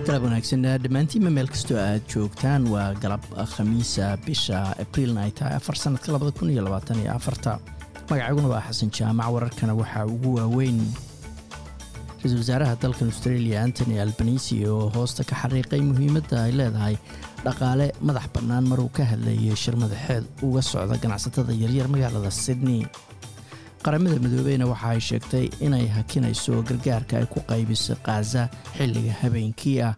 galab wanaagsan dhammaantiinma meel kastoo aad joogtaan waa galab khamiisa bisha abriilna ay tahay afar sanadka labada kun iyo labaatan iyo afarta magacayguna waa xasan jaamac wararkana waxaa ugu waaweyn ra-iisul wasaaraha dalkan australia antony albanisi oo hoosta ka xariiqay muhiimadda ay leedahay dhaqaale madax bannaan maruu ka hadlayay shir madaxeed uga socda ganacsatada yaryar magaalada sydney qaramada midoobeyna waxa ay sheegtay inay hakinayso gargaarka ay ku qaybiso khaza xilliga habeenkii ah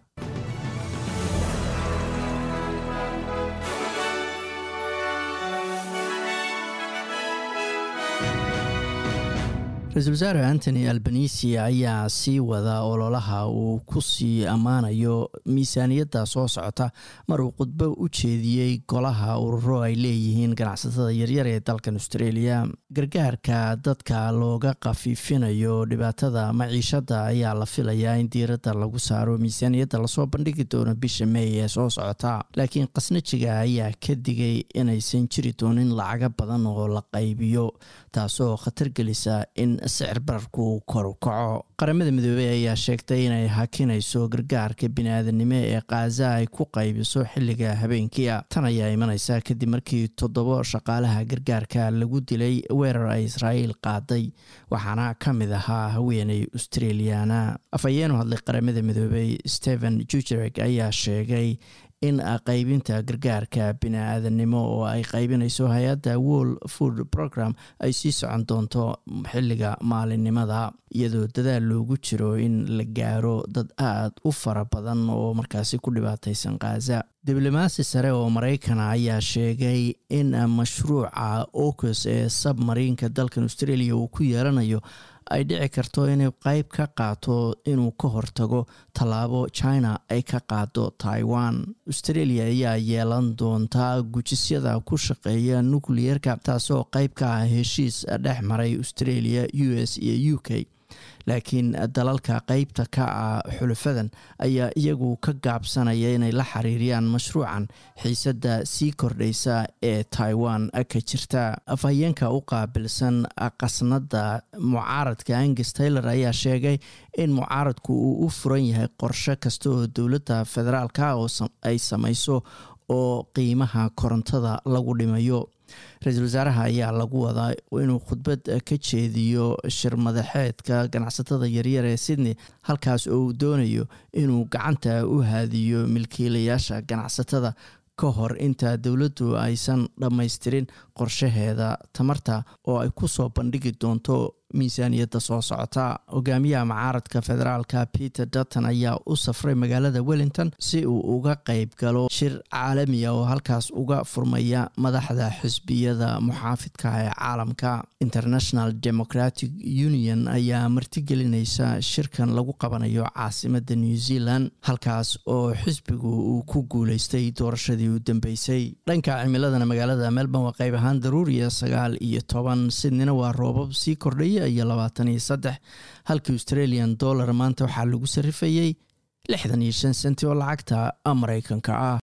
ra-iisul wasaare antony albanisi ayaa sii wada ololaha uu ku sii ammaanayo miisaaniyadda soo socota maruu khudbo u jeediyey golaha ururo ay leeyihiin ganacsatada yaryar ee dalkan australia gargaarka dadka looga khafiifinayo dhibaatada maciishadda ayaa la filayaa in diiradda lagu saaro miisaaniyadda lasoo bandhigi doono bisha meey ee soo socota laakiin khasnajiga ayaa ka digay inaysan jiri doonin lacaga badan oo la qaybiyo taasoo khatar gelisa in sicir bararku kor u kaco qaramada midoobey ayaa sheegtay inay hakinayso gargaarka bini-aadanimo ee khaza ay ku qaybiso xilliga habeenkiia tan ayaa imanaysa kadib markii toddobo shaqaalaha gargaarka lagu dilay weerar ay israa'iil qaaday waxaana ka mid ahaa haweeney australiana afhayeenu hadlay qaramada midoobey stephen jujereg ayaa sheegay in qaybinta gargaarka bini-aadanimo oo ay qaybinayso hay-adda world food program ay sii socon doonto xilliga maalinimada iyadoo dadaal loogu jiro in la gaaro dad aada u fara badan oo markaasi ku dhibaataysan khaza diblomaasi sare oo maraykana ayaa sheegay in mashruuca ocus ee sabmariinka dalkan australia uu ku yeelanayo ay dhici karto inay qeyb ka qaato inuu ka hortago tallaabo china ay ka qaado taiwan australia ayaa yeelan doontaa gujisyada ku shaqeeya nucleerka taasoo qeyb ka ah heshiis dhex maray australia u s iyo u k laakiin dalalka qeybta ka ah xulufadan ayaa iyagu ka gaabsanaya inay la xiriiriyaan mashruucan xiisadda sii kordhaysa ee taiwan ka jirta afhayeenka u qaabilsan qasnada mucaaradka angus taylor ayaa sheegay in mucaaradku uu u furan yahay qorshe kasta oo dowladda federaalka oo ay samayso oo qiimaha korontada lagu dhimayo ra-iisul wasaaraha ayaa lagu wadaa inuu khudbad ka jeediyo shir madaxeedka ganacsatada yaryar ee sydney halkaas oo uu doonayo inuu gacanta u haadiyo milkiilayaasha ganacsatada ka hor inta dowladdu aysan dhammaystirin qorshaheeda tamarta oo ay ku soo bandhigi doonto miisaaniyadda soo socota hogaamiyaha mucaaradka federaalka peter dutton ayaa u safray magaalada wellington si uu uga qeyb galo shir caalamiya oo halkaas uga furmaya madaxda xisbiyada muxaafidka ee caalamka international democratic union ayaa martigelinaysa shirkan lagu qabanayo caasimada new zealand halkaas oo xisbigu uu ku guuleystay doorashadii u dambeysay dhanka cimiladana magaalada melbourne waa qeyb ahaan daruuriya sagaal iyo toban sidnina waa roobab sii kordhaya iyo labaatan iyo saddex halkii australian dollar maanta waxaa lagu sarifayey lixdan iyo shan senti oo lacagta maraykanka ah